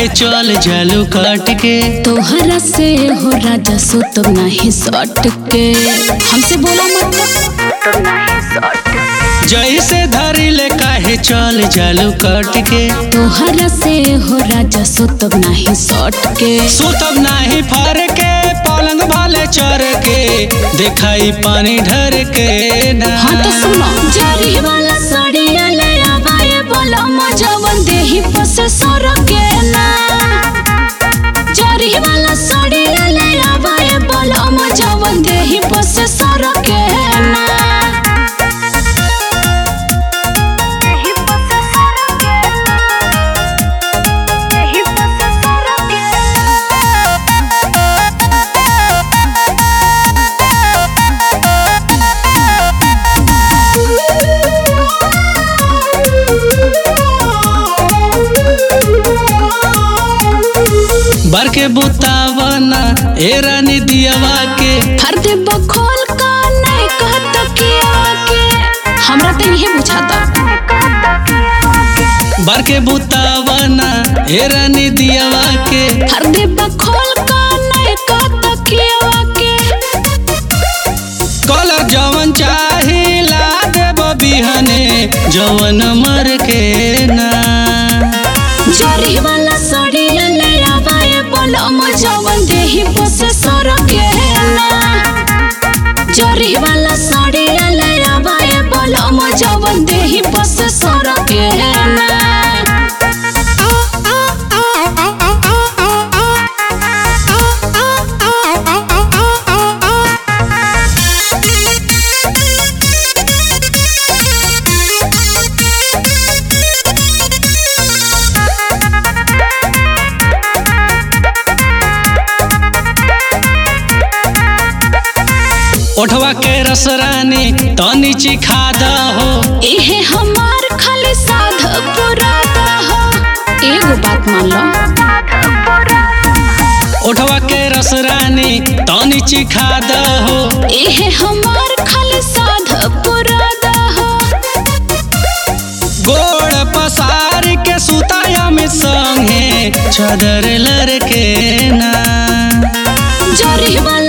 काहे चल जालू काट के तोहरा से हो राजा सो तो नहीं सट के हमसे बोला मत जैसे धरी ले काहे चल जालू काट के तोहरा से हो राजा सो तो नहीं सट के सुतब नाही फर के पलंग भाले चर के दिखाई पानी ढर के ना हाँ तो सुनो जरी वाला साड़िया ले आवाए बोला मजवन देही पसे सर के ना जरी वाला साड़िया ले आवाए बोला मजवन देही पसे सर के ना बर के बुतावना ए रानी दियावा के हर दे बखोल का नहीं कहत किया के हमरा तो यही बुझाता बर के बुतावना ए रानी दियावा के हर दे बखोल का नहीं कहत किया के कल जवन चाही ला देब बिहने जवन मर के ना जरी वाला साड़िया ले आवाए बोला मजवन देही बसे सर के ना जरी वाला साड़िया ले आवाए बोला मजवन देही बसे सर के ना ओठवा के रस रानी तनी चिखा हो इहे हमार खाली साध पुरादा हो एगो बात मान लो ओठवा के रस रानी तनी चिखा हो इहे हमार खाली साध पुरादा हो गोड़ पसार के सुताया में संगे चदर लड़के ना जरी वाला